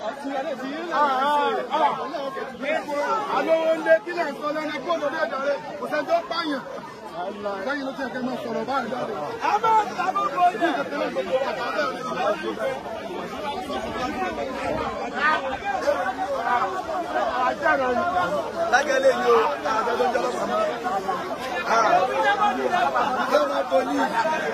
Alówó ńlé kí lè sọ lẹ́nu kó lórí ẹ̀dá rẹ̀ kò sẹ́ni tó pààyàn. Lẹ́yìn ló ti ẹ̀kẹ́ máa sọ̀rọ̀ báyìí jáde. A máa ń sábà bọ̀ yẹn. Lágẹ̀lẹ̀ yìí o, àjọjọ́ jọ́ lọ́sàn án. Ìjọba poli.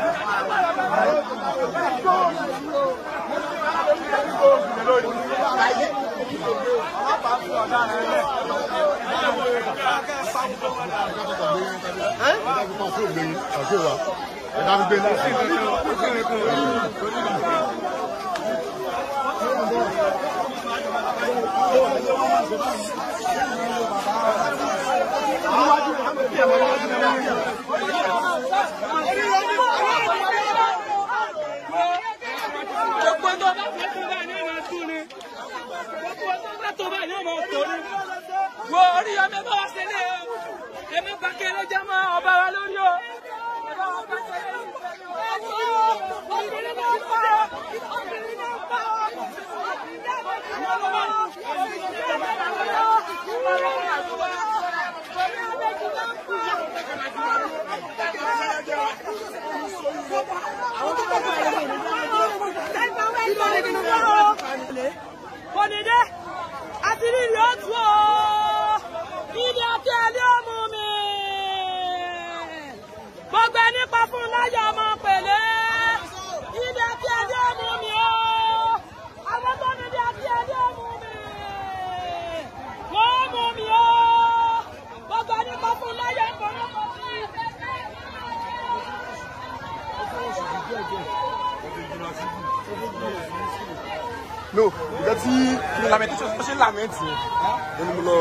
Gbogbo tó bá fẹ́ tó bá ní ọmọ tún ni. Gbogbo tó bá tó bá ní ọmọ tó ni. Wo orí ọmọ bá wá sílé o. Èmi bá kéré jẹ́ mọ́ ọba wa lórí o. Ẹ bá wọn bá kéré yìí sẹ́ni o. Obìnrin náà pa ọ́. Obìnrin náà pa ọ́. Kọ́nidé, àti rírì ó tú o. Ilé àti ẹlẹ́ ọmú mi. Gbogbo ẹni pa fún láyọ̀ ọmọ pèlé. Ilé àti ẹlẹ́ ọmú mi o. Àwọn tó ní ilé àti ẹlẹ́ ọmú mi. Wọ́n mú mi o. Gbogbo ẹni pa fún láyọ̀ ọmọ pèlé. No, ìjọ tí kí ni lamentation ó ṣe lament yẹn. Ó ní mo lọ.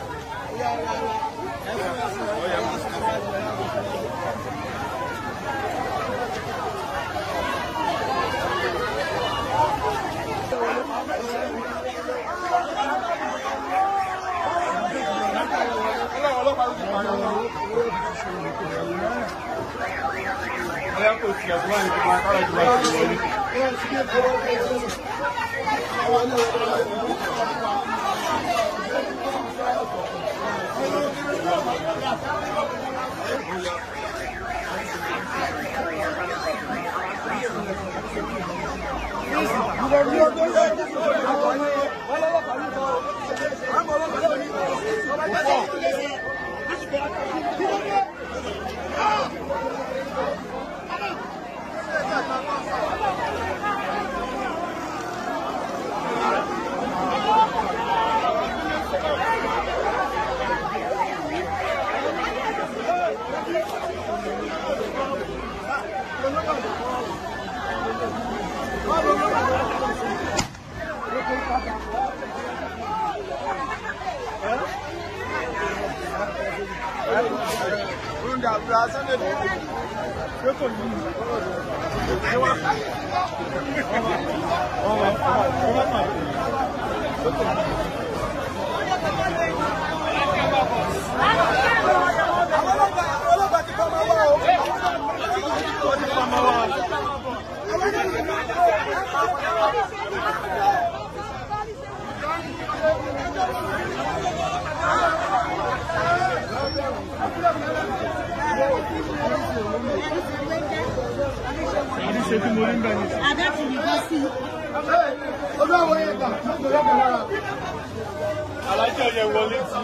Ojú àwọn yẹn gbà, ó ń gbé lọ́kàn lára. alájọ yẹn wọlé tí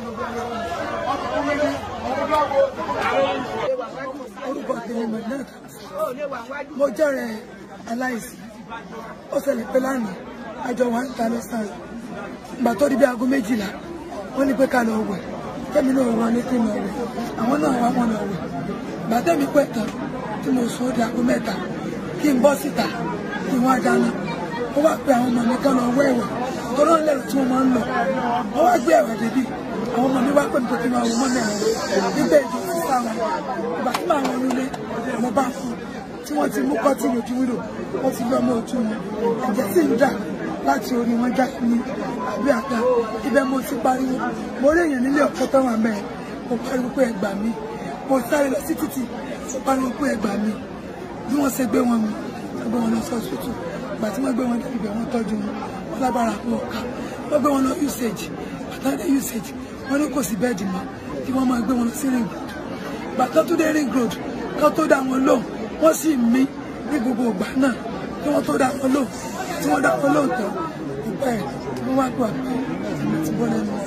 orúkọ tèmi mọ̀lẹ́ta mo jẹ́rẹ̀ aláìsí ó ṣẹlẹ̀ pé lánàá àjọ wa ń ta lọ́sàn ìgbà tó di bí aago méjìlá wọ́n ní pé ká lọ wẹ̀ tẹ́mi náà wọ́n ní kí n lọ wẹ̀ àwọn náà wá wọn lọ wẹ̀ ìgbà tẹ́mi pẹ́ tán tí mo sùn ó di aago mẹ́ta kí n bọ́ síta kí wọ́n á dáná ó wá pe àwọn ọmọ mi kán lọ wẹ̀ ẹ̀wẹ̀ tó náà lẹ́rù tí wọ́n máa ń lọ wọ́n wá gbé ẹ̀wẹ̀ débi àwọn ọmọ mi wá pè mí pé kí n máa wọ mọ́mí àwọn nígbà èdè sísá wọn ìgbà tí màá wọn nílé mo bá fún tí wọ́n ti mú kọ́tì lójú wílò wọ́n ti lọ́mọ ojú wọn ẹ̀jẹ̀ sì ń dà láti orí wọn já ní àbí àga ibẹ̀ mo ti pariwo mo rí èèyàn nílé ọ̀kẹ́ tó wà mẹ́ẹ̀ mo pariwo pé ẹ gbà mí mo sáré lọ sí títì mo pariwo pé ẹ gbà mí bí wọ́n ṣe gbé wọn mi gbé wọn lọ sí ọ̀sìtù ìgbà tí wọ́n gbé wọn débi bẹ̀ wọ́n tọ́jú wọn wọn lágbára wọn ká wọn gbé wọn lọ usage àtàdé usage wọn ní kò sí bẹ́ẹ̀dì mọ́ kí wọ́n máa gbé wọn lọ sí ring road bàtà tó dé ring road ká tó dá wọn lóhùn wọ́n sì mí ní gbogbo ìgbà náà kí wọ́n tó dá wọn lóhùn tí wọ́n dá wọn lóhùn tán ìgbà ẹ̀ wọ́n wá gbà pé ẹ̀mí ti bọ́ lẹ́nu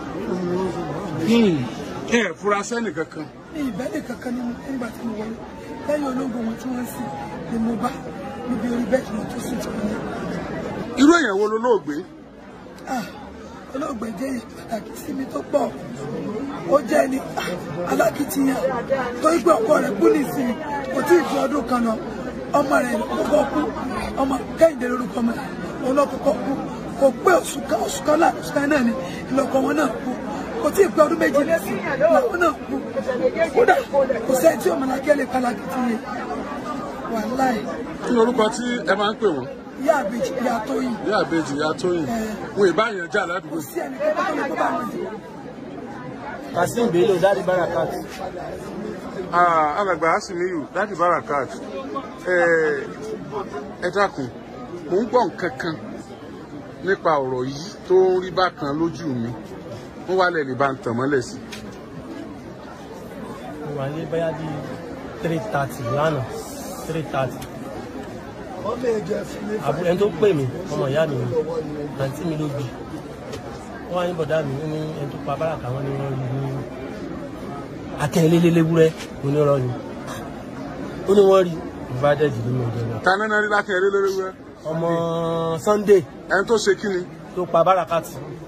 ẹ fura sẹ́nì kankan ní ìbẹ́lẹ̀ kankan nínú nígbà tí mo wọlé lẹ́yìn ológun wọn tí wọ́n ń sìn ni mo bá níbi orí bẹ́ẹ̀dì náà tó sùn tí wọ́n ní. irú èèyàn wo ló lóògbé Ah, olóògbé jẹ́ èèyàn pàtàkì sí mi tó pọ̀ ó jẹ́ ẹni ah, alákìtìyàn torí pé ọkọ rẹ̀ kú nìsín kò tí ì ju ọdún kan lọ ọmọ rẹ̀ kọ́kọ́ kú ọmọ kẹ́hìndé lórúkọ ọmọ rẹ̀ òun lọ kọ́kọ́ kú kò pé oṣù kan oṣù kan náà oṣù kan náà ni ìlọ́kọ wọn náà kú kò tí ì pé ọdún méjì lẹ́sìn làwọn náà kú kódà kò sẹ́ni tí ọmọ làkẹ́ lè pa alákìtìyàn wàláì kí ni orúkọ tí ẹ máa ń pè wọ́n ìyá àbèjì ìyá tóyìn ìyá àbèjì ìyá tóyìn wọn ìbáyàn jà ládùúgbò sí ẹnì kan tó lè kó bá wọn jù. Kasim Bello Daddy Barakat. Ah, alàgbà asimiyu láti barakat ẹ ẹ dákun mò ń gbọ́ nǹkan kan nípa ọ̀rọ̀ yìí tó ń rí bákan lójú mi wọ́n wá lẹ̀ lè bá ń tàn mọ́lẹ̀ sí. Mo wà ní báyà bíi three thirty lánàá three thirty. Àbúrò ẹni tó pè mí ọmọ ìyá mi ni àǹtí mi ló bí. Wọ́n wá ní bọ̀dá mi ó ní ẹni tó pa báràkà wọn ni wọ́n rí ní akẹ́lélélébúrẹ́ onírọ́ ni. Ó ní wọ́n rí ìbádẹ́jì nínú ọjọ́ náà. ta nánà rí lákẹ́ eré lórí wẹ́ Ọmọ Sunday ẹni tó ṣe kí ni tó pa bárakat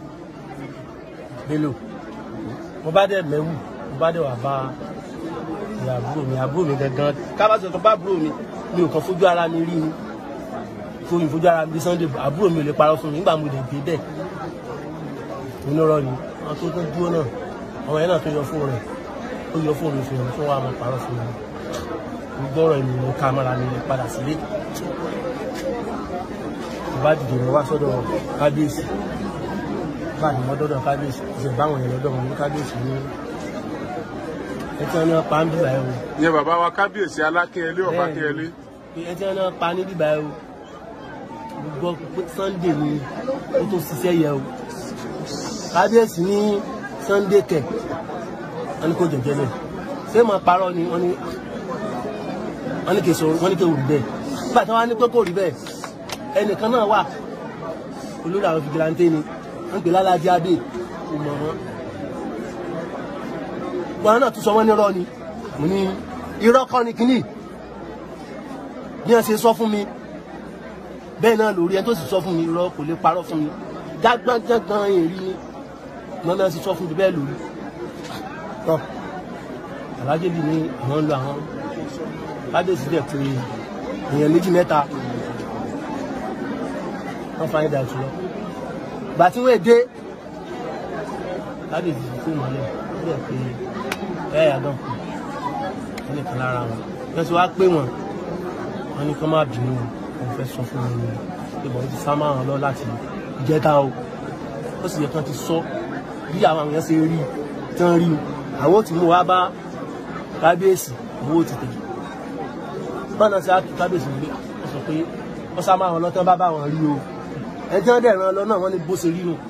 Bello mo bá dẹ̀ mẹ́wù mo bá dẹ̀ wà bá ìyá àbúrò mi àbúrò mi gangan kábàtì ọ̀tọ̀ bá àbúrò mi mi ò kàn fojú ara mi rí ni fojú fojú ara mi bí Sunday àbúrò mi ò lè parọ́ fún mi nígbà mo lè dé bẹ́ẹ̀ onírọ́ ni wọn tó tó dúró náà ọmọ yẹn náà tó yọ fóònù rẹ̀ ó yọ fóònù mi fún mi fún wa mo parọ́ fún mi mo gbọ́rọ̀ ẹ̀mí mo ká mọ́ra mi lè padà sílé bá dìde lọ wá sọ́dọ̀ kábíyèsí bá ní mọ́dọ́dọ̀ kábíyèsí ìṣẹ̀ báwọn yẹn lọ́dọ̀ wọn ní kábíyèsí ní ẹtí wọn ní wọn pa ń bíbá ẹ o ìyẹn bàbá wa kábíyèsí alákẹ́yẹlé ọ̀bákẹ́yẹlé pé ẹtí wọn ní wọn pa ní bíbá ẹ o gbọ́ pé Sunday ni ó tó ṣiṣẹ́ yẹ o kábíyèsí ní Sunday kẹ̀ wọn ní kó jẹjẹ bẹ́ẹ̀ ṣé mo parọ́ ni wọ́n ní wọ́n ní kì í sọ wọ́n ní kì í rí bẹ́ẹ̀ nígbà tí wọ́n á ní pé kò rí bẹ́ẹ̀ ẹnìkan náà wà olórí àwọn fìgìláńtẹ́ ni wọ́n pè lálájí adé ìmọ̀ wọn wọn náà tún sọ wọ́n nírọ́ ni mo ní irọ́ kọ́ ni kínní bí wọ́n ṣe sọ fún mi bẹ́ẹ̀ náà lórí ẹni tó sì sọ fún mi irọ́ kò lè parọ́ fún mi jágbọ́njágbọ́n èrí ni wọ́n náà sì sọ fún mi bẹ́ẹ̀ lórí tọ́ alájẹ́bí ni àwọn ń lo àwọn kábíyèsí dẹ̀ pé èèyàn méjì mẹ́ta wọ́n fa ẹ̀dà jùlọ. Ìgbà tí wọ́n dé láti ìdìbò fún ìmọ̀lẹ̀ ó dẹ̀ pé ẹ̀yà náà kù wọ́n nìkan lára wọn. Wọ́n ti wá pé wọ́n wọ́n ní kí wọ́n má bínú wọn fẹ́ sọ fún wọn ni pé bọ̀ wọ́n ti sá máa lọ láti ìjẹta o. Ó sì yẹ kí wọ́n ti sọ bí àwọn èèyàn ṣe rí tí wọ́n rí o. Àwọn ò ti mú wa bá kábíyèsí owó ti tẹ̀. Bọ́ọ̀nà sí kábíyèsí gbé wọ́n sọ pé wọ́n sá máa wọn lọ́tọ́ bá bá wọn rí o ẹjọ́ dẹ̀ ran lọ náà wọ́n ní bó ṣe rí nù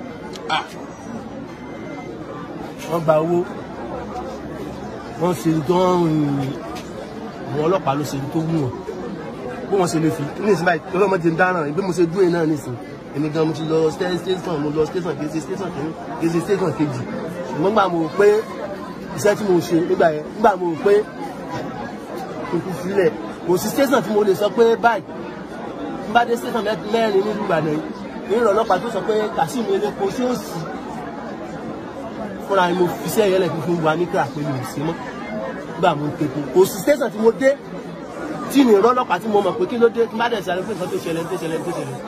wọ́n gba owó wọ́n ṣe dánrin àwọn ọlọ́pàá ló ṣe tó wù wọ́n bó wọ́n ṣe lè fi ní ìsinmi báyìí ọlọ́mọdé ń dáràn bí mo ṣe dúró náà nìsín èmi gan mo ti lọ station mo lọ station kejì station kejì kejì station kejì ṣùgbọ́n gbà mo rò pé iṣẹ́ tí mo ṣe nígbà yẹn nígbà mo rò pé kò sílẹ̀ kò sí station tí mo lè sọ pé báyìí bá dé station mẹ́rin nílùú Ìbàdàn yìí ní ìrọ̀lọ́pàá tó sọ pé Kasim elépo sí òsì fúnra mi mo fi iṣẹ́ ìyẹlẹ̀ fífi wà ní kíra pé mi ò sí mọ́ nígbà mo ń tepo kò sí station tí mo dé tí ní ìrọ̀lọ́pàá tí mo mọ̀ pé kí ló dé kí má dẹ̀ sáré pé nǹkan tó ṣẹlẹ̀ tó ṣẹlẹ̀ tó ṣẹlẹ̀.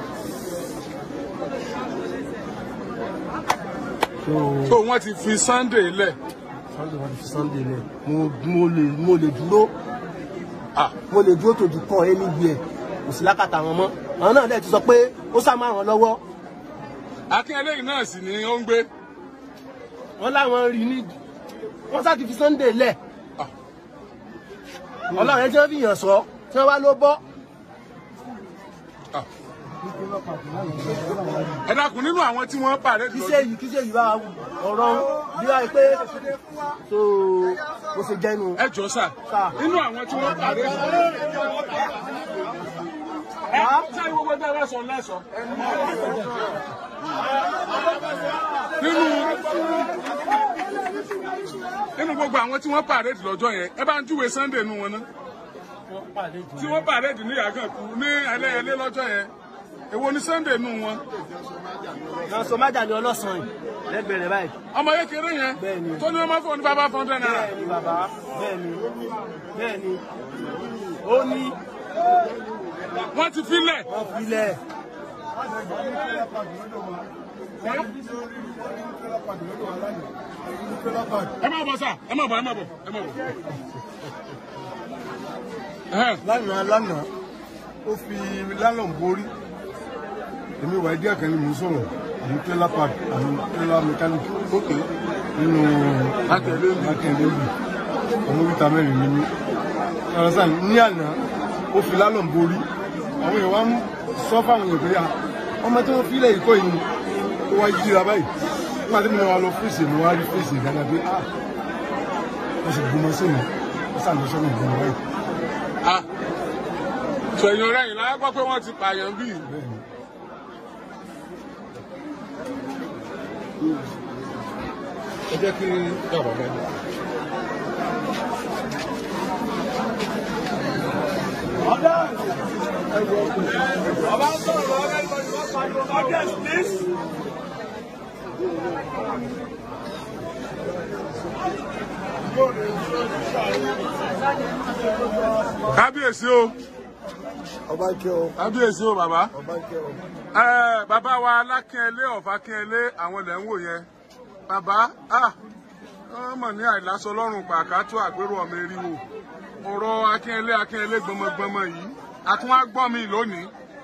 tó wọ́n ti fi Sunday lẹ̀ Sunday wọn ti fi Sunday lẹ̀ mo mo lè mo lè dúró ah mo lè dúró tòjú kàn ẹ́ níbi ẹ̀ kò sí lákàtà wọn mọ́ àwọn náà dẹ̀ ti sọ pé ó sá máa ràn lọ́wọ́ akínyẹlé yìí náà sì ni ó ń gbé wọ́n láwọn rí ní wọ́n sá ti fi Sunday lẹ̀ Ah. ọlọ́run ẹ tí wọ́n fi yàn sọ tí wọ́n wá ló bọ́ Ah. ẹ dákun nínú àwọn tí wọ́n pàrẹ́ kí ṣe yìí kí ṣe yìí bá ọ̀rọ̀ bí wáyé pé tó o ṣe jẹ́nu. ẹ jọ sà Sà. nínú àwọn tí wọ́n pàrẹ́ ẹ ṣe gbogbo ẹgbẹ́ rẹ sọ lẹ́sọ nínú nínú gbogbo àwọn tí wọ́n pàrẹ́ lọ́jọ́ yẹn ẹ bá ń júwe Sunday nu wọn ná tí wọ́n pàrẹ́ ní Yàgànkú ní ẹlẹ́yẹlé lọ́jọ́ yẹn èwo ni Sunday nu wọn náà sọ májà ní ọlọ́sàn yìí lẹ́gbẹ̀ẹ́ rẹ̀ báyìí. ọmọ kékeré yẹn Bẹ́ẹ̀ni. tó ní wọ́n máa fọ ní bàbá fọ́ndẹ́ náírà bẹ́ẹ̀ ni bàbá bẹ́ẹ̀ ni bẹ́ẹ̀ ni ó ní wọ́n ti filẹ̀ wọ́n filẹ̀ ẹ má bọ̀ sà ẹ má bọ̀ ẹ má bọ̀ ẹ má bọ̀. Ẹhẹ́n. lánàá lánàá ó fi lálọ́n borí èmi wà díẹ̀ kan ní mò ń sọ̀rọ̀ àmì trailer park àmì trailer mechanic ókè nínú akẹ́lẹ́bù ọmọ oríta mẹ́rin ní mí ọ̀rọ̀sán ní àná ó fi lálọ́n borí àwọn èèyàn wá ń sọ fáwọn èèyàn pé ah, ọmọ tí wọ́n fílẹ̀ ìkọ́ yìí ni ó wá yíra báyìí nígbà tí mo wá lọ fèsì mo wá rí fèsì dáadáa pé ah wọ́n sì gbọmọ sí mi wọ́n sàlọ́sọ́nà gbọmọ báyìí. Ah. sẹ̀yìn ọ̀rẹ́ yìí láyé gbọ́ pé wọ́n ti pààyàn bíi. ẹ jẹ́ kí bàbá bá dé. kábíyèsí o ọba ń kẹ́ ọ kábíyèsí o bàbá. ọba ń kẹ́ ọ. Ẹ, bàbá wa alákínẹlé ọ̀fàkínẹlé àwọn ilẹ̀ ń wò yẹn bàbá ah, wọ́n mọ̀ ní àìlásọ lọ́rùn pàkátó àgbérò ọmọ eriwo ọ̀rọ̀ akínẹlé akínẹlé gbọmọgbọmọ yìí àtún wá gbọ́ mi lónìí.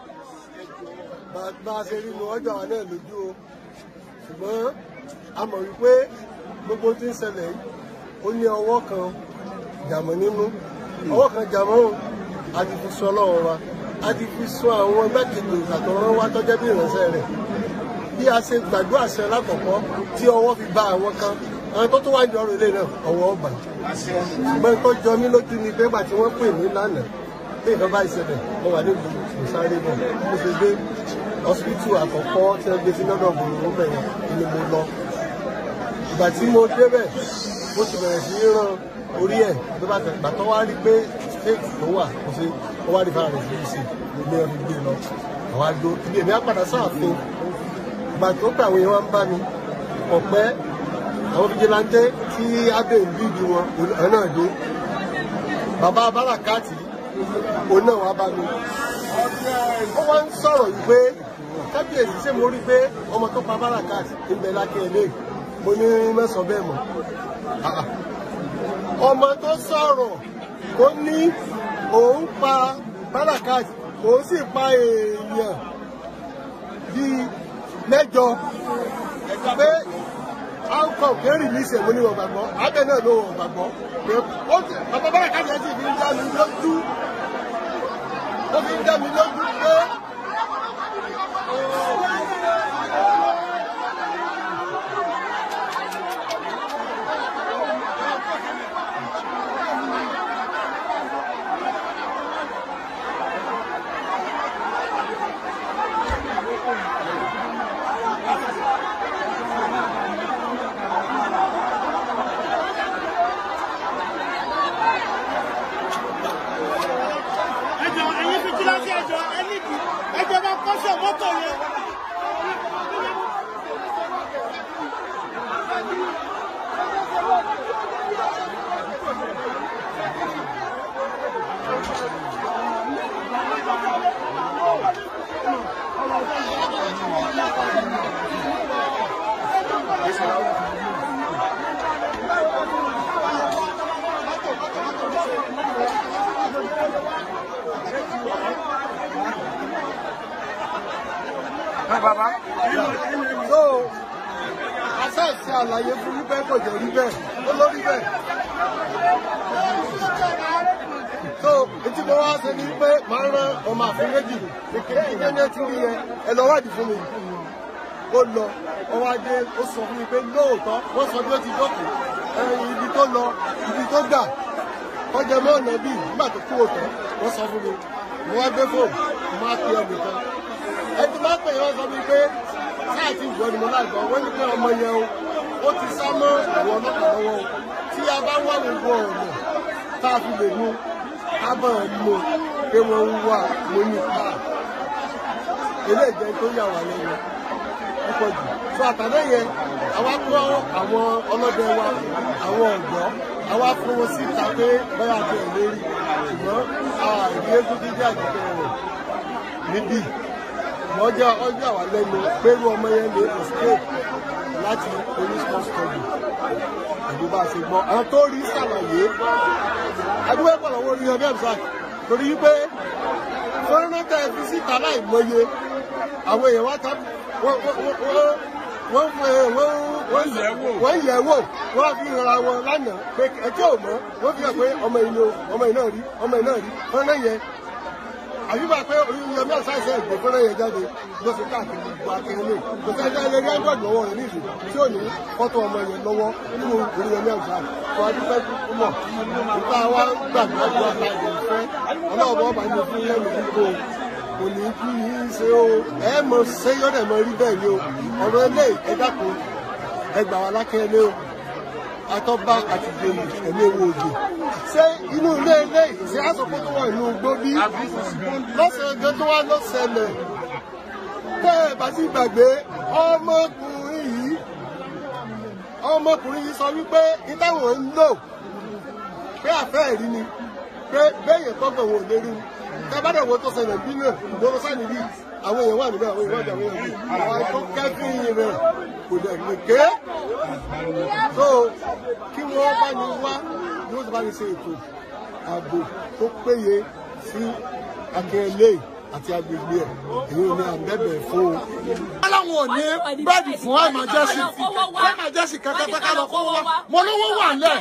Bá- bá a ṣe rí nu ọjọ́ àwọn náà lójú o ṣùgbọ́n a mọ̀ wípé gbogbo tí ń ṣẹlẹ̀ yìí ó ní ọwọ́ kan jàmọ́ nínú ọwọ́ kan jàmọ́ o a ti fi sọ ọlọ́run wa a ti fi sọ àwọn gbẹ́kejì ìgbàtọ̀rọ̀ wa tọ́jẹ́ bí ìránṣẹ́ rẹ̀ bí a ṣe gbàdúrà sí alákọ̀ọ́kọ́ tí ọwọ́ fi bá àwọn kan àwọn tó tó wá ní ọrọ̀ ilé náà ọwọ́ ọgbà ṣùgbọ́n tó jọ mí lójú ni pé gbàtí wọ́n pè mí lánàá pé nǹkan bá ìṣẹ̀lẹ̀ mo wà nílùú ìsáré bọ̀ mo ṣe dé ọsibítù àkọ́kọ́ tí wọ́n gbé sí lọ́dọ̀ gbòòrò bẹ̀rẹ̀ ni mo lọ ìgbà tí mo débẹ̀ mo sì bẹ̀rẹ̀ sí í rán orí ẹ̀ tó bá tẹ̀ gbàtọ́ wá rí pé stéètì tó wà kò sí ó wá rí fara rẹ̀ sí ìsìn gbogbo ẹ̀ fi gbé lọ àwọn àgbo ibi èmi á padà sáàfin ìgbà tó pé àwọn èèyàn wá ń bá mi ọ̀pẹ́ àwọn fìjìláńtẹ́ tí abẹ́ ń bí ju wọn ẹ̀ náà dé bàbá bárakàtì òun náà wá bá mi ó wá ń sọ̀rọ̀ yìí pé kábíyèsí ṣé mo rí pé ọmọ tó pa bárakàtì ń bẹ lákẹ́ ilé mo ní mẹ́sàn-án bẹ́ẹ̀ mọ́ Ah, ah. ọmọ tó sọ̀rọ̀ ó ní òun pa bárakàtì òun sì pa èèyàn bíi mẹ́jọ pé outcome kéré ní ìṣẹ̀mú ní wọn gbàgbọ́ abẹ náà ló wọn gbàgbọ́ pé ó ti bàbá bárakàtì ẹ̀ sì fi ń dá mi lójú ó fi ń dá mi lójú pé ẹjọ ẹyin fìjìláńtì ẹjọ ẹnìkì ẹjọ bá kọsẹ mọ́tò yẹn. Ẹ bàbá so àṣàṣì àlàyé fún wípé kò jẹ́ rí bẹ́ẹ̀ ó lórí bẹ́ẹ̀. so etí mo wá ṣe ni pé màá rán ọmọ àfin méjì kékeré ní ẹni tí rí yẹn ẹ lọ wádìí fún mi ó lọ ọwọ́ adé ó sọ fún mi pé lóòótọ́ wọ́n sọ bí ó ti jókòó ẹyin ibi tó lọ ibi tó gbà kọjá mọ́ ọ̀nà bíi nígbà tó kú òtọ́ wọ́n sọ fún mi mo wá gbé fóònù mo máa pe ẹnìkan ẹni máa pè yẹn wọ́n sọ fún mi pé sáà ti gbọ́ ni mo láì gbọ́ wọ́n ní pé ọmọ yẹn o ó ti sá mọ́ àwọn ọlọ́pàá lọ́wọ́ o tí a bá wà gbogbo ọ̀nà tá a fi lè mú ká bọ̀ ọ́ mú pé wọ́n ń wà lóyún pa eléyìí jẹ́ tó yà wá lẹ́nu púpọ̀ jù. sọ àtàlẹ́ yẹn àwa kọ́ àwọn ọlọ́dẹ wa àwọn ọ̀dọ́ àwa fún wọn síta pé báyà jẹ́ ìlérí ṣùgbọ́n àìrí eégún jíjẹ́ àjẹkẹ́ rẹ̀ níbí wọ́n jẹ́ ọjọ́ àwa lẹ́nu pé irú ọmọ yẹn lè escape láti police custody àbí bá a ṣe gbọ́. àwọn tó rí ṣàlàyé adúgbò ẹ̀pọ̀ lọ́wọ́ orí ọdẹ ẹ̀mísà torí wípé fọ́nrán tẹ̀ fi síta láì mọye àwọn èèyàn wá tábí wọ́n wọ́n wọ́n wọ́n yẹ̀ wò wọ́n fi ra wọn lánàá pé ẹjọ́ ò mọ́ wọ́n fi hàn pé ọmọ yìí o ọmọ yìí náà rí ọmọ yìí náà rí fọ́nrán yẹn àyùbá pé oríyìn ọmọ ṣáìṣe ìgbẹ́ fọ́nrán yẹn jáde ló fi káàkiri gbogbo akẹ́lẹ́ kò sẹ́jọ́ ilé rí android lọ́wọ́ rẹ̀ nílùú tí ò ní fọ́tò ọmọ yẹn lọ́wọ́ nínú oríyìn ọmọ ṣáà kó adúpẹ́ mọ̀ nípa wa gbàgbọ́ àjọ àtàlẹ́ ìfẹ́ ọlọ́ọ̀bọ̀ ọba ní fún lẹ́nu gbogbo kò ní kí yín ṣe o ẹ mọ ṣé yọ̀dẹ̀ mọ rí bẹ́ẹ̀ ni o ọ̀rọ̀ ilé ẹ dákun ẹ gbà wá lákẹ́lẹ́ o atọ́ba àti gbèlú ẹ̀mí ewu òjò ṣé inú ilé ilé ṣé àsopọ̀ tó wà nínú igbó bí lọ́sẹ̀ ẹgbẹ́ tó wá lọ́sẹ̀lẹ̀ tẹ́ ẹ bá sì gbàgbé ọmọkùnrin yìí ọmọkùnrin yìí sọ wípé ìtàwọn ń lò pé àfẹ́ ẹ̀rí ni pé béèyàn tọ́gbọ̀n wọn ò lérí ni kábàdà wo tó ṣẹlẹ̀ bí náà ìgboro sáni bí àwọn èèyàn wà níbẹ̀ àwọn èèyàn wà níbẹ̀ àwọn èèyàn bí àwọn tó kẹ́fìn rẹ̀ kò dẹ̀ lè ké so kí wọ́n bá ní wá bí wọ́n ti bá ní ṣe ètò ààbò tó péye sí akẹ́lẹ́ àti agbègbè ẹ̀ èyí ò ní àbẹ̀bẹ̀ fún o. aláwọn ò ní bẹ́ẹ̀dì fún àmàjẹ́sì àmàjẹ́sì kẹ́kẹ́kẹ́kẹ́ lọ kó wá mo lówó wà lẹ̀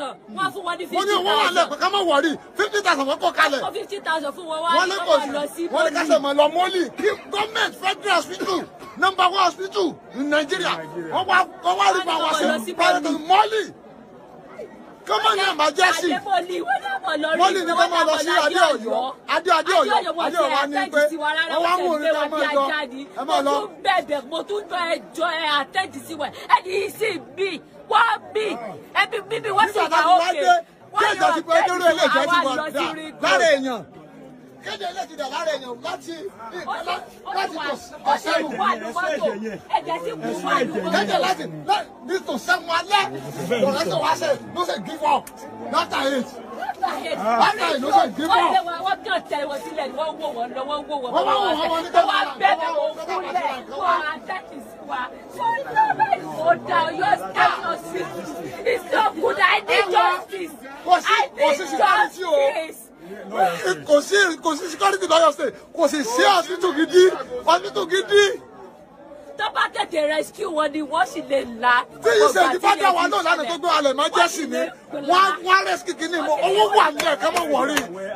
mo ní owó wà lẹ̀ pé ká má wọ̀rí fifty thousand wọ́n kó kalẹ̀ wọ́n ní kò sí wọ́n ní kásẹ̀ mọ̀ lọ mọ́lì kí gọ́ọ̀mẹ̀ntì federal hospital number one hospital ní nàìjíríà wọ́n wá wọ́n wá rí bá wa ṣe private mọ́lì kọ́mọ ní àmàjẹ́sì mọ́lì ní kọ́ máa lọ sí adé ọ̀yọ́ adé adé ọ̀yọ́ adé ọ̀yọ́ ní pé wọ́n wá mú orí ká máa lọ ẹ máa lọ. mo tún bẹ̀bẹ̀ mo tún jọ ẹjọ́ ẹ àtẹ́jì sí wa ẹni yìí sì bí wá bí ẹbí bíbí wọ́n sì nígbà wà tá a ti wá òkè dé kéèjọ ti pé dúró ilé ìjọ ti wà lọ sí rí lára èèyàn kéde ilé ti dà lára èèyàn láti láti ọ̀sẹ̀ ìlú ẹ̀jẹ̀ sì kú wà kéde láti ní tò sẹ́mu alẹ́ lọ́rẹ́ tó wá sẹ́ ló ṣe give up after eight after eight ló ṣe give up. wọ́n kàn tẹ wọn sílẹ̀ ni wọ́n wò wọ́n lọ wọ́n wò wọ́n Wọ́n wá wò wọ́n, wọ́n ní wọ́n wá kẹ́kọ̀ọ́ bẹ̀rẹ̀ àwọn wọ́n kẹ́kọ̀ọ́ kúnlẹ̀ àwọn wọ́n àtẹ́kì sí wa so ìjọba ìfọ̀dà ọ̀yọ́ state hospital is so good I need justice Kò sí- I kò need sí security o. justice. kò sí kò sí security lọ́yọ̀ state kò sì sí hospital gidi hospital gidi tó bá tètè rescue wọn ni wọ́n sì lè la. tí yìí ṣe ìdíbàdà wa náà lánàá tó gbé alẹ̀ máa jẹ́ sí ni wọ́n wọ́n rescue kìíní mo owó wà nílẹ̀ ká má wọ̀rí.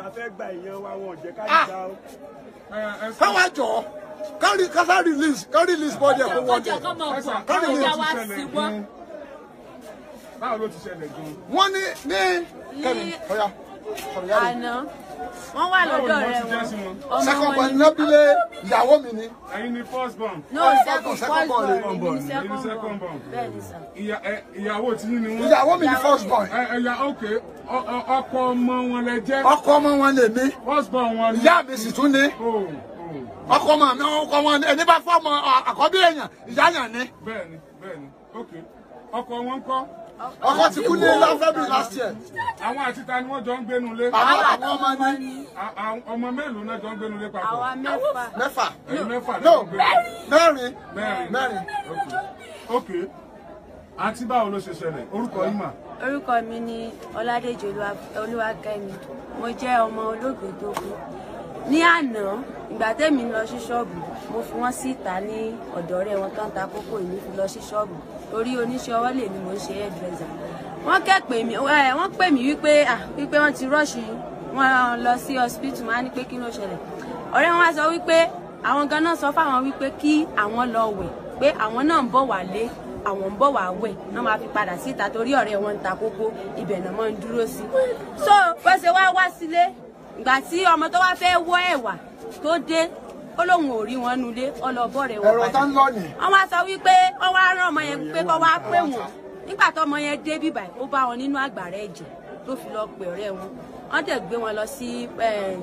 káwá jọ kárí kásá release ká release body ẹ̀ kó wọ́n kọjá jẹ kọ́ mọ̀ bọ̀ kárí kọjá release. wá sí wọn. báwo ló ti ṣẹlẹ̀ gan-an. wọ́n ní ní kẹ́mi ọ̀ya ọ̀ya rẹ̀. àná wọ́n wà lọ́dọ̀ rẹ̀ Báwo ni wọ́n ti jẹ́ sí wọn? wọn second ọmọ born wọn ni nábìlẹ̀ ìyàwó mi ni ẹ̀yin ni first born. no second second born first ni. born èmi ni Èmi ni second second born born. bẹ́ẹ̀ ni sà. Ìyá- ẹ- ìyàwó tí yín ni wọ́n. ìyàwó mi ni first born ẹ ẹ̀yà òkè ọ- ọ- ọkọ ọmọ wọn lẹ jẹ́. ọkọ ọmọ wọn lè mí first born wọn ni. ìyá mi sì tún ní o o ọkọ ọmọ mi ọkọ ọmọ ẹni bá fọmọ àkọ́bí èèyàn ìyá yàn ni bẹ́ẹ̀ni bẹ́ẹ̀ni ok ọkọ wọn kọ́ ọkọ ti kú ní February last year àwọn àti ta ni wọ́n jọ ń gbénu lé. àwọn àwọn ọmọ ní A- a- ọmọ mélòó náà jọ ń gbénu lé papọ̀. àwa mẹ́fà mẹ́fà ẹ̀yin mẹ́fà no ló ń gbénu. mẹ́rin mẹ́rin mẹ́rin ok ok àǹtí báwo ló ṣe ṣẹlẹ̀ orúkọ yín mà. orúkọ mi ni ọládèjì Olúwa- olúwakẹ́mi mo jẹ́ ọmọ olóògbé tó kú ní àná ìgbà tẹ́mi lọ sí ṣọ́ọ̀bù mo fi wọ́n síta ní ọ̀dọ̀ rẹ̀ wọn tó ń ta kókó ìní fi lọ sí ṣọ́ọ̀bù torí oníṣẹ́ ọwọ́ lèmi mo ń ṣe hairdresser wọ́n kẹ́ pè mí ẹ, wọ́n pè mí wípé à wípé wọ́n ti rọ́ọ̀ṣì wọ́n lọ sí hospital wọ́n á ní pé kí ló ṣẹlẹ̀ ọ̀rẹ́ wọn wá sọ wípé àwọn gan náà sọ fáwọn wípé kí àwọn lọ wẹ̀ pé àwọn náà ń bọ̀ wálé àwọn ń bọ̀ wá wẹ̀ wọ́n máa fi padà síta torí ọ̀rẹ́ wọn ń ta kókó ibẹ̀ náà máa ń dúró sí. so bó ṣe wá wá sílé ìgbà tí ọmọ tó wá fẹ́ wọ́ ẹ̀wà tó dé ó lóun ò rí wọn nulẹ̀ ọlọ́bọ̀ rẹ̀ wọ́n ẹ̀rọ tá ń lọ nì. wọ́n wá sọ wípé wọ́n wá rán ọmọ yẹn pé kó wá pè wọ́n nígbà tó ọmọ yẹn dé bíbà ó bá wọn nínú àgbàrá ẹ̀jẹ̀ tó fi lọ pè ọ̀rẹ́ wọn wọ́n dẹ̀ gbé wọn lọ sí eh,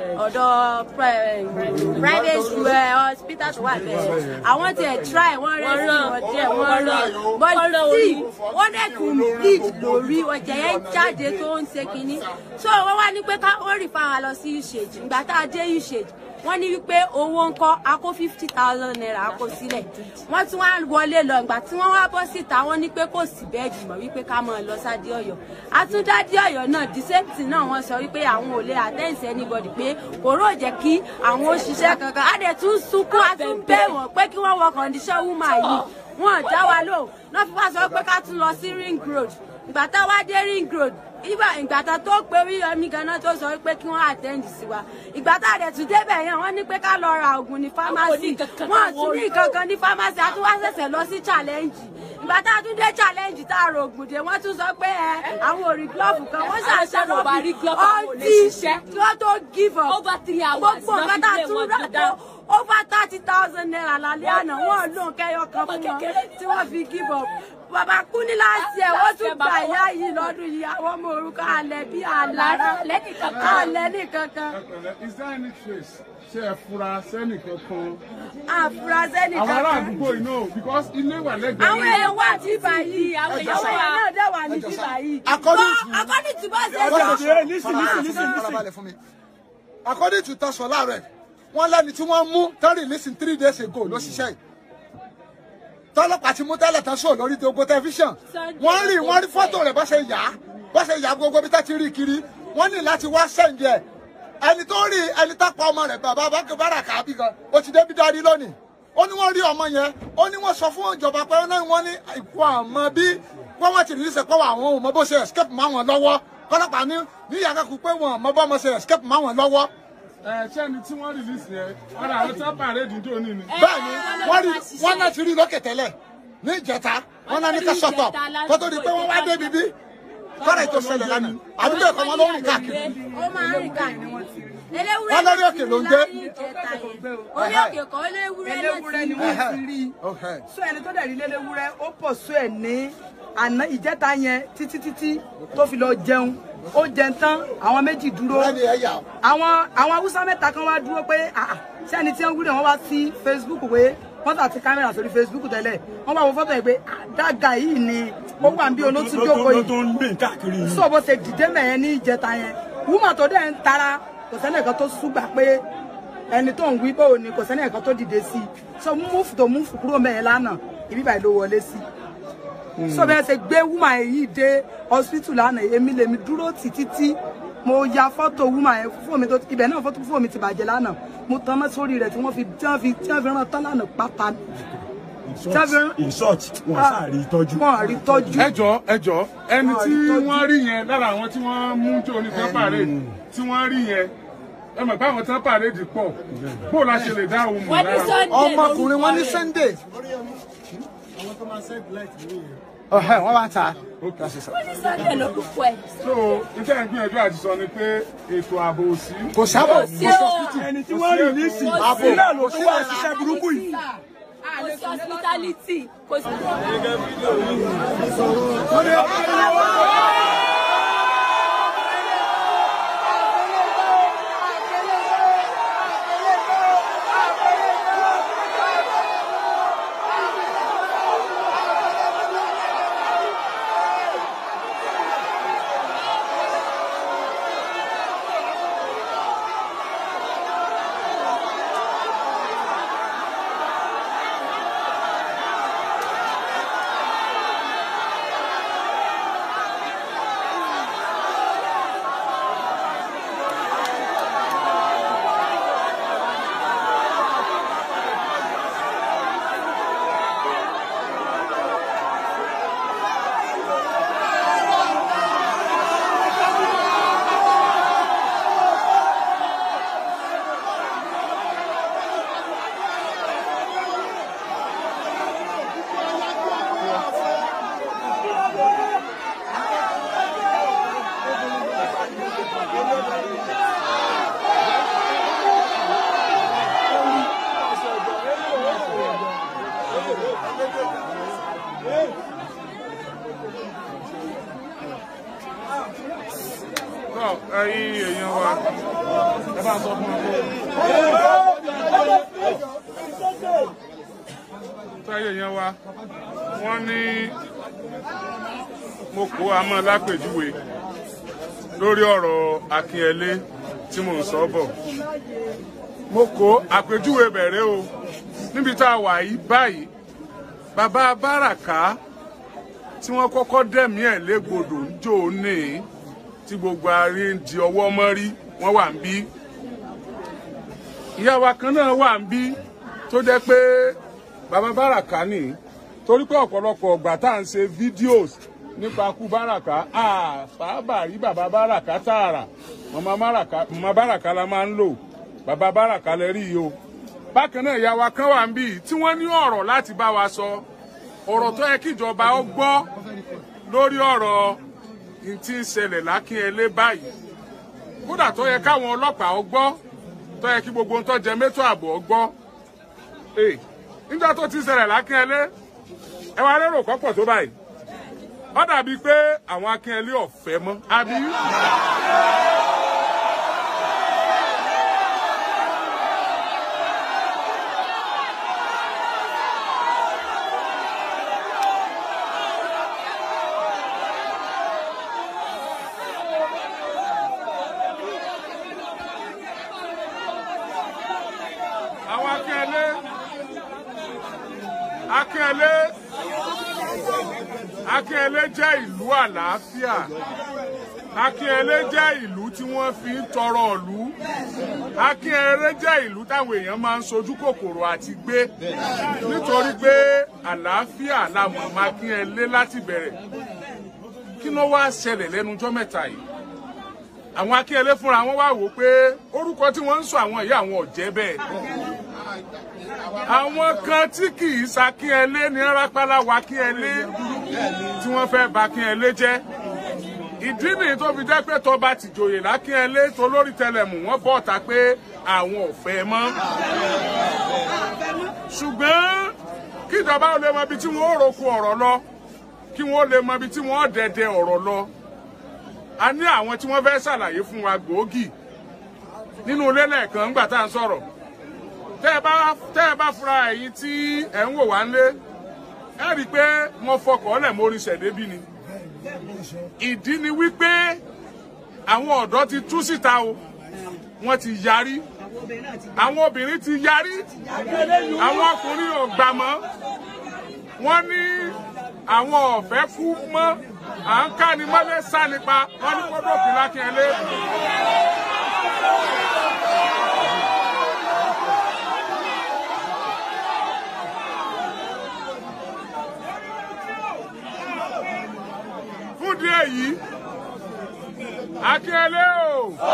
ọ̀dọ̀ eh, private eh, hospital tó wà bẹ́ẹ̀ àwọn tiẹ̀ try wọ́n rẹ́ sí wọn díẹ̀ wọ́n rán but still wọ́n dẹ̀ tún bleed lórí ọjà yẹn jáde tó ń ṣe kínní so wọ́n wá ní pé ká wọ́n rí fáwọn lọ sí usage ìgbà tá a dé usage wọ́n ní wípé owó ń kọ́ a kó fifty thousand naira a kó sílẹ̀ wọ́n tún wá wọlé lọ ìgbà tí wọ́n wá bọ́ síta wọ́n ní pé kò sí bẹ́ẹ̀dì mọ́ wípé ká máa lọ sáde ọ̀yọ́ àtúndádé ọ̀yọ́ náà the same thing náà wọ́n sọ wípé àwọn ò lè àtẹ̀sí anybody pé kòró jẹ́ kí àwọn òṣìṣẹ́ kankan á dẹ̀ tún sunkún á tún bẹ̀ wọ́n pé kí wọ́n wọ condition woman yìí wọ́n dá wa lò náà fi wá sọ pé ká tún lọ sí ring road ìgbà tá a wá dé ring road ìgbà ìgbà tá tó pé Oríyọmí ganan tó sọ pé kí wọ́n attend sí wa ìgbà tá a dẹ̀ tún débẹ̀ yẹn wọ́n ní pé ká lọ ra oògùn ní pharmacy wọ́n tún ní kankan ní pharmacy a tún wá ṣẹ̀ṣẹ̀ lọ sí challenge ìgbà tá a tún dé challenge tá a ro oògùn dé wọ́n tún sọ pé ẹ àwọn ò rí glove kan wọ́n ṣàṣà Àwọn bá rí lọ́bì glove, àwọn ò lè ọtí ṣiṣẹ́. kí wọ́n tó give up Over three hours gbogbo náà nǹkan tá a fi lé tún wọn rà ti tó dá. over thirty thousand naira lálẹ́ àná wọ́n lóun kẹ́yọ kan fún wọn tí wọ́n fi give up bàbá kú ní láti ẹ̀ wọ́n tún gbà ìyá yìí lọ́dún yìí àwọn ọmọ orúkọ alẹ́ bí alára alẹ́ nìkankan is there any trace ṣe ẹ fura sẹ́nì kankan àfúrásẹ́ àwọn ará nìkankan àdúgbò yìí náà because ilé wà lẹ́gbẹ̀ẹ́ àwọn èèyàn wà ní báyìí àwọn èèyàn náà dẹ̀ wà ní báyìí. According to- Bọ́, according to bó ṣe According sọ. to- Farabalẹ̀, farabalẹ̀ fún mi. according to Tasọlá rẹ̀ wọ́n lẹ́ni tí wọ́n mú tán release three days ago ló ṣiṣẹ́ yìí tọ́lọ́pàá ti mú tẹ́lẹ̀ tán sóò lórí gbogbo tẹlifíṣàn wọ́n rí wọ́n rí fọ́tò rẹ̀ bó ṣe yà á bó ṣe yà á gbogbo bí tá ti rí kiri wọ́n ní láti wá sẹ́ǹdì ẹ̀ ẹni tó rí ẹni tá pa ọmọ rẹ̀ bàbá bára kàbí kan ó ti débi darí lónìí ó ní wọ́n rí ọmọ yẹn ó ní wọ́n sọ fún ìjọba pé náà wọ́n ní ìkú àmọ́ bí wọ́n wọ́n ti rí sẹ́ pé àwọn ò mọ bó ṣe escape mọ́ àwọn lọ́wọ́ kọ́lọ́pàá ní ní ìyá kakú pé wọn ò mọ bó ọmọ ṣe escape mọ́ àwọn lọ́wọ́ ẹ ṣé ẹni tí wọ́n release yẹn wọ́n rà àwọn tí wọ́n pàrẹ́ ìdíjọ́ ní ni. bẹ́ẹ̀ ni wọ́n rí wọ́n náà ti rí lókè tẹ́lẹ̀ ní ìjẹta wọ́n náà ní ká sọ̀tọ̀ kó tó di pé wọ́n wá débi bí kọ́ra ètò ṣẹlẹ̀ lánàá àdúgbò ẹ̀kọ́ wọn ló ń rìn káàkiri. ó máa ń rìn káàkiri. Wọ́n lórí òkè ló ń gbé. orí òkè kan eléwúrẹ́ eléwúrẹ́ ni náà wọ́n ti rí i sọ ẹni tó dẹ̀ rí léléwúrẹ́ ó pọ̀ sọ ẹ̀ ní àná ìjẹta yẹn títí títí tó fi lọ jẹun ó jẹun tán àwọn méjì dúró Bẹ́ẹ̀ni ẹ yà ó. àwọn àwọn haúsá mẹ́ta kan wá dúró pé ah, ah, ṣé ẹni tí wọ́n wúlò wọ́n wá sí Facebook pé wọ́n tà ti kámẹ́rà sórí Facebook tẹ́lẹ̀ wọ́n wá wo fọ́tò yìí pé àdága yìí ni ó wà bí olótú jókòó yìí tó ń gbé káàkiri yìí. sọ bó ṣe dìde mẹ́yẹn ní ìjẹta yẹn wúmọ̀ tó dẹ̀ ń tara kò sẹ́ni ẹ̀kan tó súgbà pé ẹni tó ń wí pé òní kò sẹ́ni ẹ̀kan tó dìde sí i sọ múfù tó múfù kúrò mẹ́yẹn lánàá ibi báyìí ló wọlé sí i sọ bẹ́ẹ̀ ṣe gbé wúmọ̀ yìí dé hospital lánàá èmi lèmi dúró tì títí mo ya fọ́tò wúmọ̀ yẹn fóònù mi tó ibẹ̀ náà fọ́tò fóònù mi ti bàjẹ́ lánàá mo tán mọ́ sórí rẹ̀ tí wọ́n fi tí wọ́n fi tí wọ́n fi rán tán lánàá pátá in short wọn sáà rí ìtọ́jú. wọn rí tọ́jú. ẹjọ ẹjọ ẹni tí ìtọ́jú. wọ́n rí yẹn lára àwọn tí wọ́n mú jọ ní tán pàrẹ́dì tí wọ́n rí yẹn ẹ mọ̀ pé àwọn tán pàrẹ́dì pọ̀ bó la ṣe lè dá òun mọ̀ Wọ́n ní lára. Sunday ọmọkùnrin wọn ní lórúkọ rẹ̀. Sunday ọ̀hẹ́ wọ́n wá ta. Wọ́n ní Sunday lórúkọ ẹ̀. so iṣẹ́ ìgbìyànjú àti sọ ni pé ètò ààbò ò sí. kò sábà Sí o. ẹni tí wọ́n rí nísìn Kò sí. sílẹ̀ ló tún wá ṣiṣẹ́ burúkú yìí. Kò sí hospitality. Kò sí. tọ́ ẹ̀yin èèyàn wa ẹ bá sọ fún wa pé tọ́ ẹ̀yin èèyàn wa wọ́n ní mo kó amọ́ lápèjúwe lórí ọ̀rọ̀ Akínyẹlé tí mò ń sọ bọ̀ mo kó àpèjúwe bẹ̀rẹ̀ o níbi tá a wà yìí báyìí bàbá Báràká tí wọ́n kọ́kọ́ dẹ̀mí ẹ̀ légbodò ń jò ní tí gbogbo arí ń di ọwọ́ mọ́ rí wọ́n wà ń bí ìyá wa kan náà wà ń bí tó jẹ́ pé bàbá Báràká nì torí pé ọ̀pọ̀lọpọ̀ ọgbà tá à ń ṣe fídíòs nípa kú Báràká àfàbà rí bàbá Báràká tààrà màmá Báràká la máa ń lò bàbá Báràká lẹ rí yìí o bákan náà ìyá wa kan wà ń bí tí wọ́n ní ọ̀rọ̀ láti bá wa sọ ọ̀rọ̀ tó yẹ kíjọba ó gbọ́ lórí ọ̀rọ̀ tí ń ṣẹlẹ̀ lákínyẹlé báyìí kódà tó yẹ káwọn ọlọ́pàá ó gbọ́ tó yẹ kí gbogbo ohun tó jẹ mẹ́tò ààbò ó gbọ́ nígbà tó ti ṣẹlẹ̀ lákínyẹlé ẹ wá lérò kọ́pọ̀ tó báyìí ó dàbí pé àwọn akínyẹlé ọ̀fẹ́ mọ́ àbí. àwọn akínyẹlé akínyẹlé akínyẹlé jẹ́ ìlú àlàáfíà akínyẹlé jẹ́ ìlú tí wọ́n fi ń tọrọ ìlú akínyẹlé jẹ́ ìlú táwọn èèyàn máa ń sojú kòkòrò àti gbé nítorí pé àlàáfíà la mọ̀ mọ́ akínyẹlé láti bẹ̀rẹ̀ kí ló wá ṣẹlẹ̀ lẹ́nujọ́ mẹ́ta yìí àwọn akínyẹlé fúnra wọn wá wò pé orúkọ tí wọ́n ń sọ àwọn ìyá àwọn ọ̀jẹ́ bẹ́ẹ̀ àwọn kan tí kì í ṣakínyẹlé ní rápálá wa kínyẹlé tí wọ́n fẹ́ bà kínyẹlé jẹ́ ìdí nìyí tó fi jẹ́ pé tọba tìjòyè lákínyẹlé tó lórí tẹlẹmù wọ́n bọ̀ ta pé àwọn ò fẹ́ mọ́ ṣùgbọ́n kí ìjọba ó lè mọ ibi tí wọ́n ó roko ọ̀rọ̀ lọ kí wọ́n lè mọ ibi tí wọ́n ó dẹ̀dẹ̀ ọ̀rọ̀ lọ a ní àwọn tí wọ́n fẹ́ ṣàlàyé fún wa gbòógì nínú ilé lẹ́ẹ̀kan ńgbà tá à ń sọ̀rọ̀ tẹ́ ẹ bá tẹ́ ẹ bá fura ẹ̀yin tí ẹ̀ ń wò wá ńlé ẹ rí i pé mo fọkọ̀ ọ́lẹ̀ mórí ṣẹ̀débí ni ìdí ni wípé àwọn ọ̀dọ́ ti tú síta o wọ́n ti yarí àwọn obìnrin ti yarí àwọn ọkùnrin ò gbà mọ́ wọ́n ní àwọn ọ̀fẹ́ kú mọ́ à ń ká ni mọ́lé sá nípa wọ́n ní kó dópin lákínyẹlé. fún díẹ̀ yìí akínyẹlé o.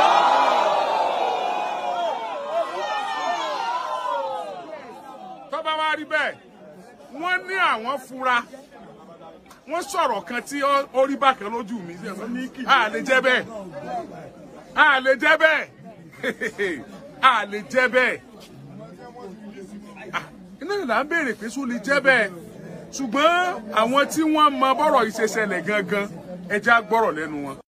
tó bá wá rí bẹ́ẹ̀ wọ́n ní àwọn fura wọ́n sọ̀rọ̀ kan tí ó rí bákan lójú mi a lè jẹ́ bẹ́ẹ̀ a lè jẹ́ bẹ́ẹ̀ a lè jẹ́ bẹ́ẹ̀ iná ìlà ń béèrè pé só lè jẹ́ bẹ́ẹ̀ ṣùgbọ́n àwọn tí wọ́n mọ bọ́rọ̀ ìṣẹ̀ṣẹlẹ̀ gangan ẹja gbọ́rọ̀ lẹ́nu wọn.